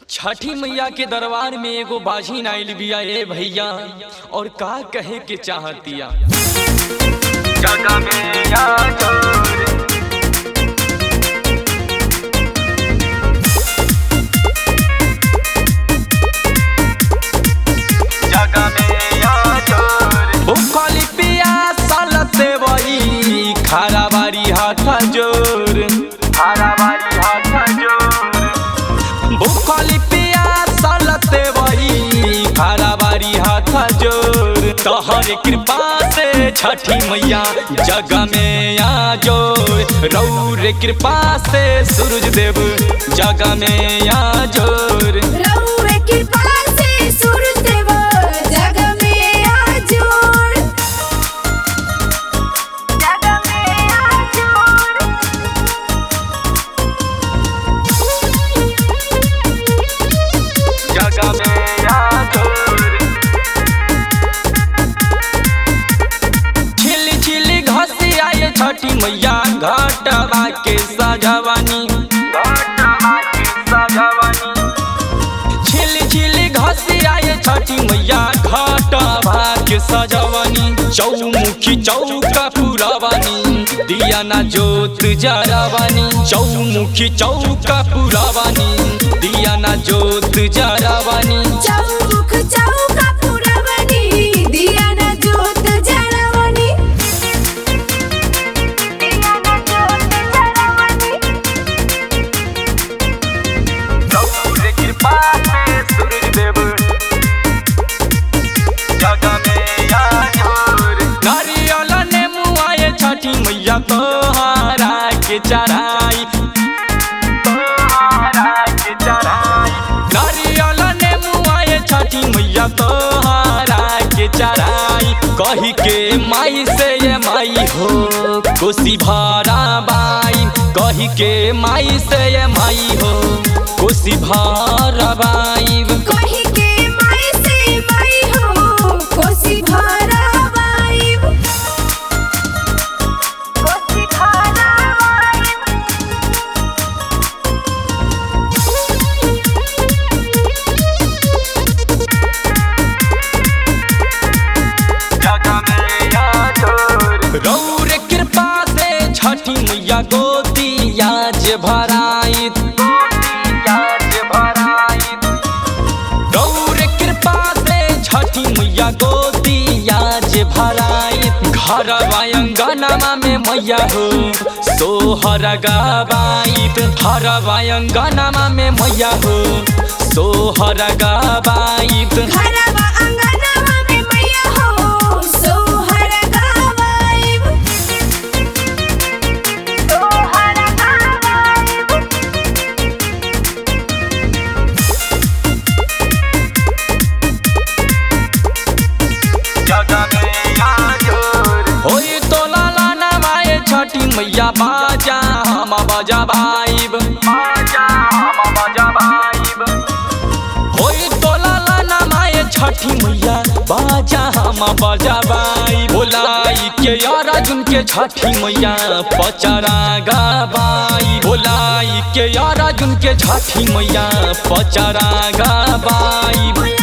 छठी मैया के दरबार में एगो बाझिन आइल बिया ए भैया और का कहे के चाहतिया जगह में आ जोर जगह में आ जोर भूखली पिया सालते वही खारा बारी हाथ जोर हरा वाली हाथ जोर भूखली पिया सालते वही खारा बारी हाथ जोर तोहर कृपा से छठी मैया जग में आ जोर रौर कृपा से सूरज देव जग में आ जोर रउए कृपा से सूरज देव जग में आजोर जग में आजोर जगह में आ जोर छिली छिली घसी आए छठी मैया घाटवा के सजवानी घटना की सजवानी छिली छिली घसी आए छठी मैया घाटवा के सजवानी चौमुखी चौका पुरवानी दिया ना जोत जरावानी चौमुखी चौका पुरवानी दिया ना जोत जरावानी चौमुख चौका पुरवनी दिया न जोत जरवनी दिया न जोत जरवनी रौर कृपा से सूरज देव जगह में आ जोर नारियल ने मुआए छठी मैया तोहारा के चढ़ाई तोहरा के चढ़ाई नारियल ने मुआए छठी मैया तोहारा के चढ़ाई कही के माई से ये माई हो कोसी भारा बाई कही के माई से ये माई हो कोसी भारा बाई कही के माई से माई हो कोसी भरा वाइब कोसी भरा जगह में आ जोर रौर कृपा से छठी मैया गोतिया जे भराई याद भराई गौर कृपा से छठी मैया गोदिया जे भराई घर वायंगनमा में मैया हो सोहर गवाइत हर वायंगनमा में मैया हो सोहर गवाइत घरवा अंगनवा में मैया हो सोहर गावाइब सोहर गावाइब जगह में आ जोर होई तो लाला नवाए छठी मैया बाजा हम बजा भाईब बाजा हम बजा भाईब होई तो लाला नवाए छठी मैया बाजा हम बजा भाई बोलाई के यार अर्जुन के छठी मैया पचरा गबाई बोलाई के यार अर्जुन के छठी मैया पचरा गबाई